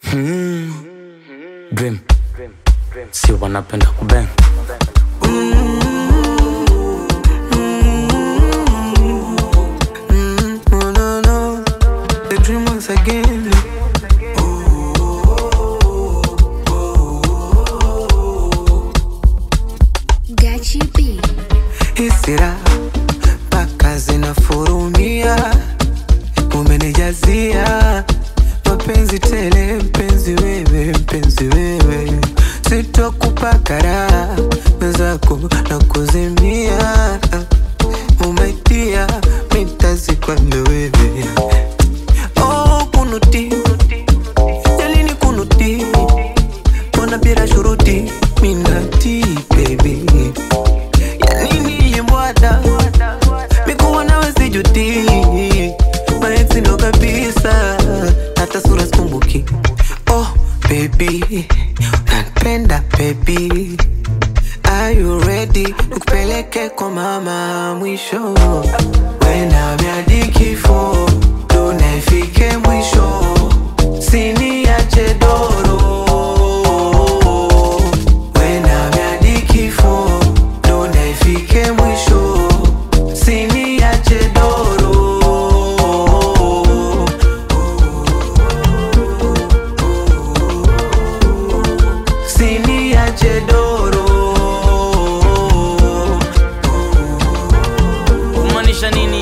Mm. Dream. Si wanapenda kubeng No, no, no. The dream once again. Gachi B. Hisira mpaka zinafurumia, umenijazia mapenzi tele, mpenzi wewe, mpenzi wewe, sitokupa raha mwenzako na kuzimia, umaitia mitazikwambe wewe oh, kunuti jalini kunuti mbona bila shuruti minati baby yanini mbwada mikuwa nawe sijuti maexi ndo kabisa hata sura sikumbuki oh baby napenda baby Are you ready? Nikupeleke kwa mama mwisho Wena miadi kifo Tunafike mwisho Siniache doro Wena miadi kifo Tunafike mwisho Siniache doro Siniache doro kumaanisha nini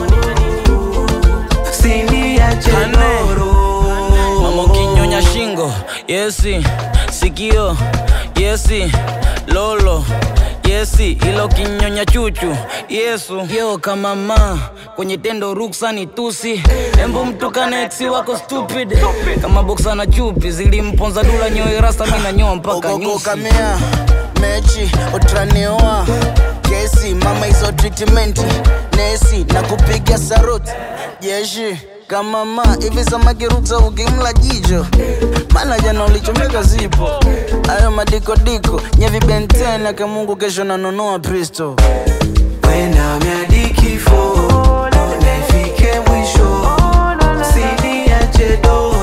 Siniache Ane. doro mama ukinyonya shingo yesi sikio yesi lolo yesi ilo kinyonya chuchu yesu yo kama ma kwenye tendo ruksa ni tusi embo mtukane eksi wako stupid kama boksa na chupi zilimponza dula nyoe rasta mi nanyoa mpaka nyusi okokamea mechi utraneoa kesi mama hizo treatment nesi na kupiga saruti jeshi kama ma hivi samakiruta ukimla jicho maana jana ulichomeka zipo ayo madikodiko nyevibentena kamungu kesho nanunua pristo Wena miadi kifo Tunafike mwisho Siniache doro